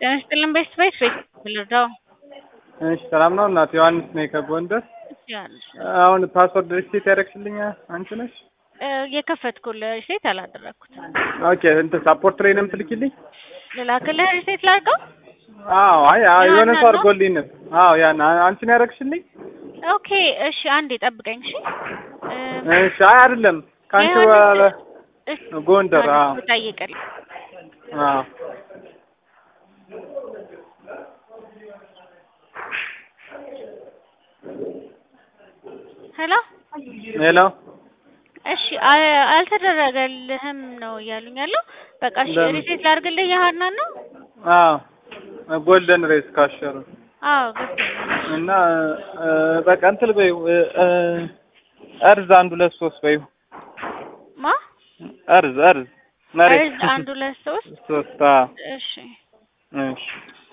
ጤና ይስጥልን ቤት ቤት ቤት ልርዳው እሺ ሰላም ነው እናት ዮሐንስ ነኝ ከጎንደር። ትችላለሽ። አሁን ፓስወርድ ሪሴት ያደረግሽልኝ አንቺ ነሽ? እ የከፈትኩልህ ሪሴት አላደረግኩትም። ኦኬ እንትን ሳፖርት ላይ ነው የምትልኪልኝ? ልላክልህ ሪሴት ላድርገው? አዎ አይ አይ የሆነ ያንን ሰው ነው? አድርጎልኝ ነው። አዎ ያን አንቺ ነው ያደረግሽልኝ? ኦኬ እሺ፣ አንዴ ጠብቀኝ እሺ። እ እሺ አይ አይደለም ከአንቺ ዮሐንስ- በኋላ እሺ፣ ጎንደር አዎ ዮሐንስ ልጠይቅልህ። አዎ ሄሎ ሄሎ እሺ፣ አ- አልተደረገልህም ነው እያሉኝ ያለው። በቃ እሺ፣ ለምን? ሪሴት ላድርግልህ። የሀናን ነው? አዎ ጎልደን ሬስ ካሸሩ አዎ ገብቶኛል። እና እ፣ በቃ እንትን በይው እ፣ እ፣ እርዝ አንድ ሁለት ሶስት በይው ማ እርዝ እርዝ መሬት እርዝ አንድ ሁለት ሶስት ሶስት አዎ እሺ እሺ